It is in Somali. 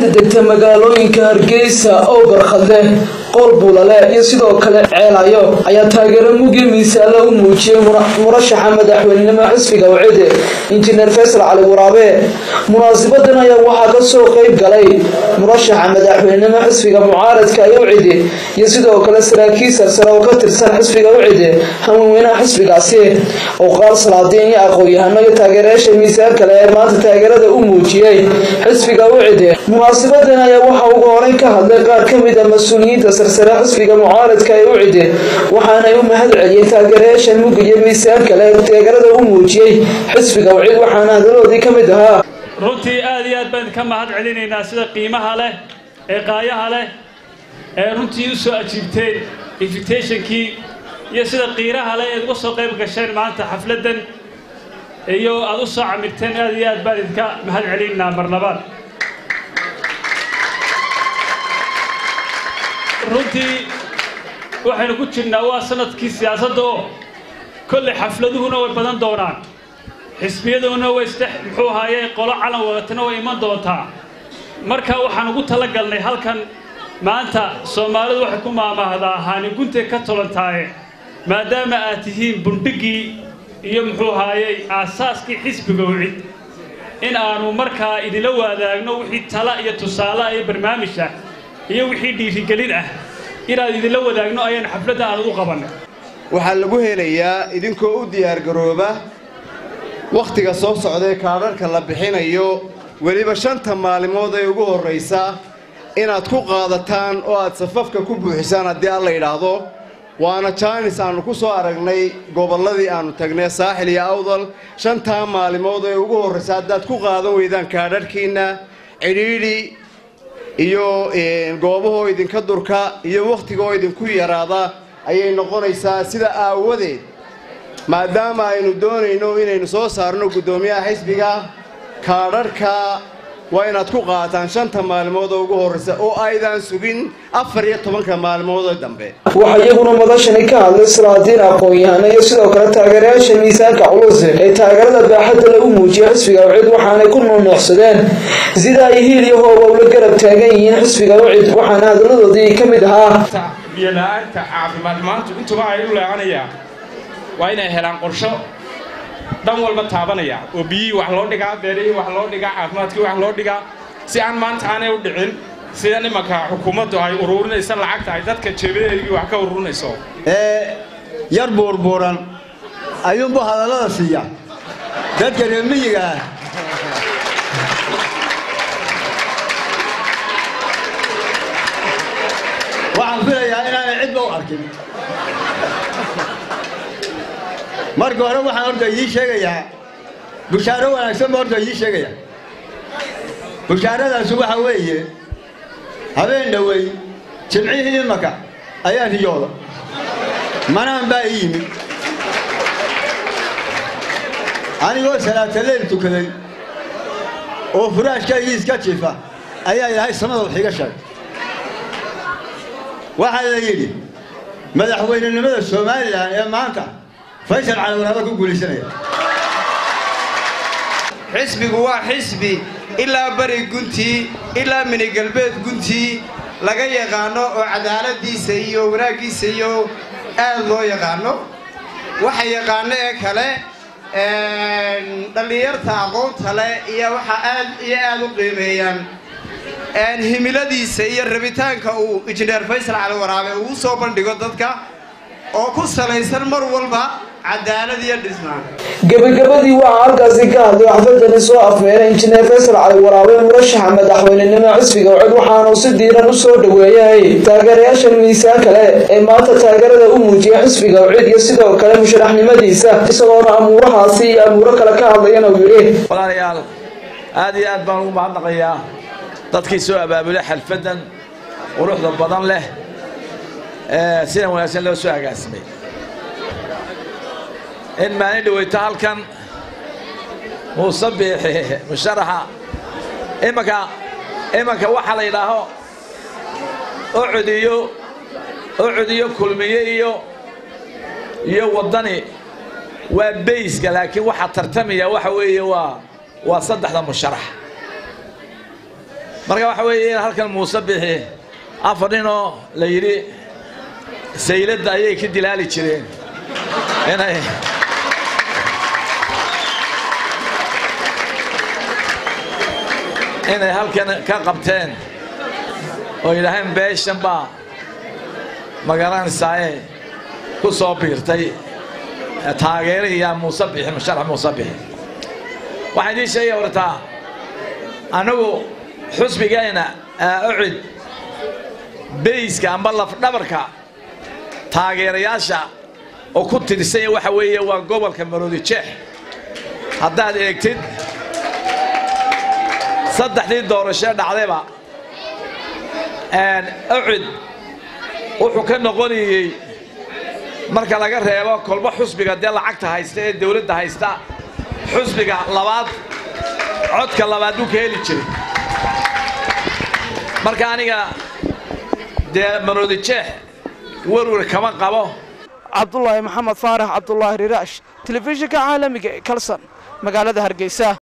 degta magaalooyinka hargeysa oo barkhadle qool buulale iyo sidoo kale ceelayo ayaa taageero mugi miisaale u muujiyey murashaxa madaxweynenimo xisbiga wacide injineer faysal cali waraabe munaasibadan ayaa waxaa kasoo qeyb galay murashaxa madaxweynenimo xisbiga mucaaradka ee wacide iyo sidoo kale saraakiil sarsare oo ka tirsan xisbiga wacide haweenweynaha xisbigaasi oo qaar salaadiin iyo aqoon-yahano iyo taageerayaasha miisaan kale ee maanta taageerada u muujiyey xisbiga wacide munaasabadan ayaa waxaa ugu horeyn ka hadlay qaar ka mid a mas-uuliyiinta sarsare xisbiga mucaaradka ee wacide waxaanay u mahad celiyeen taageerayaashan mugga iyo miisaan kale ee taageerada u muujiyey xisbiga wacid waxaana hadaladoodii ka mid ahaa runtii aad iyo aad baan ka mahad celinaynaa sida qiimaha leh ee qaayaha leh ee runtii u soo ajiibteen invitationkii iyo sida qiiraha leh eed uga soo qayb gasheen maanta xafladdan iyo aad u soo camirteen aad iyo aad baan idinka mahad celinaynaa marlabaad runtii waxaynu ku jirnaa waa sanadkii siyaasadda oo kolley xafladuhuna way badan doonaan xisbiyaduna way isdhex muxuu ahaaye qolo calan wadatana way iman doontaa marka waxaan ugu tala galnay halkan maanta soomaalidu waxay ku maamaahdaa haanigunte ka tolantaaye maadaama aad tihiin bundhiggii iyo muxuu ahaayey aasaaskii xisbiga wicid in aanu markaa idinla wadaagno wixii tala iyo tusaale iyo barnaamij ah iyo wixii dhiirigelin ah inaad idinla wadaagno ayaan xafladda aan ugu qabannay waxaa lagu helayaa idinkoo u diyaargarooba wakhtiga soo socdaee kaadharhka la bixinayo weliba shanta maalimood ee ugu horraysa inaad ku qaadataan oo aad safafka ku buuxisaan haddii alla yidhaahdo waana jaanis aannu ku soo aragnay gobolladii aannu tagnay saaxil iyo awdal shantaa maalimood ee ugu horraysa haddaad ku qaadan weydaan kaadharhkiinna cidhiidhi iyo goobahoo idinka durka iyo wakhtigaoo idinku yaraada ayay noqonaysaa sida aawadeed maadaama aynu doonayno inaynu soo saarno guddoomiyaha xisbiga kaadharhka waa inaad ku qaataan shanta maalmood oo ugu horraysa oo aydan sugin afar iyo tobanka maalmoodoo dambe waxaa iyaguna madashani ka hadlay salaadiin aqoon-yahano iyo sidoo kale taageerayaasha miisaanka culus ee taageerada baaxadda lagu muujiyay xisbiga wacid waxaanay ku nuunuucsadeen sida ay hiil iyo hooba ula garab taagan yihiin xisbiga wacid waxaana hadaladoodii ka mid ahaa biyola'aanta caafimaad maantu intuba ay u leecanayaan waa inay helaan qorsho dhan walba taabanaya oo biyihii wax loo dhigaa beerihii wax loo dhigaa caafimaadkii wax loo dhigaa si aan maanta aanay u dhicin sida nimanka xukuumaddu ay uruurinaysa lacagta ay dadka jeebadeedii wax ka ururinayso ee yar buurbuuran ayuunbu hadallada siiya dadka reer miyiga ah waxaan filayaa inaanay cidba u arkin marka hore waxaan horta idii sheegayaa bushaaro wanaagsan ba horta idii sheegaya bushaaradaasi waxa weeye habeen dhowey jimcihii imaka ayaa riyooda manaan baa ii yimid anigoo salaataleyl tukaday oo furaashkaygii iska jiifa ayaa ilaahay samada wax iga sheegay waxaa la yidhi madaxweynenimada somalilan ee maanta faysal cali waraaba ku guulaysanaya xisbigu waa xisbi ilaa bari guntii ilaa minigalbeed guntii laga yaqaano oo cadaaladiisa iyo wanaaggiisa iyo aad loo yaqaano waxa yaqaano ee kale dhallinyarta aqoonta leh iyo waxa aad iyo aad u qiimeeyaan himiladiisa iyo rabitaanka uu injineer faysal cali waraabe uu soo bandhigo dadka oo ku salaysan mar walba cadaalad iyo dhisnaan gebagabadii waxaa halkaasi ka hadlay xafladani soo afmeeray injineer faysal cali waraabe murashaxa madaxweynenimo xisbiga wacid waxaanu si diiran u soo dhoweeyay taageerayaashan miisaan kale ee maanta taageerada u muujiyay xisbiga wacid iyo sidoo kale musharaxnimadiisa isagoona amuurahaasi iyo amuuro kale ka hadlayana uu yidhi walaalayaal aad iyo aad baan ugu mahadnaqayaa dadkii soo abaabulay xalfaddan quruxda badan leh ee sida wanaagsan loo soo agaasimay in maalin dhaweyto halkan muuse biixi musharaxa imanka imanka waxa la yidhaaho oo codiyo oo codiyo kulmiye iyo iyo waddani waa bayska laakiin waxaa tartamaya waxa weeye waa waa saddexda musharax marka waxa weeye in halkan muuse bixi afar ninoo la yidhi sayladda ayay ka dilaali jireen inay inay halkan ka qabteen oo yidhaaheen beeshan baa magaranaysaayee ku soo biirtay taageeraya muuse bixi musharax muuse bixi waxaan idiin sheegaya wartaa annagu xusbigayna ucid beyska amba lafdhabarka taageerayaasha oo ku tirsanya waxa weeye waa gobolka maroodi jeex haddaad eegtid saddexdii doorashee dhacdayba ucid wuxuu ka noqonayey marka laga reebo kolba xusbiga dee lacagta haysta ee dawladda haysta xusbiga labaad codka labaad buu ka heli jiray marka aniga dee maroodi jeex werwer kama qabo cabdulaahi maxamed faarax cabdulaahi riraash telefishinka caalamiga ee kalson magaalada hargeysa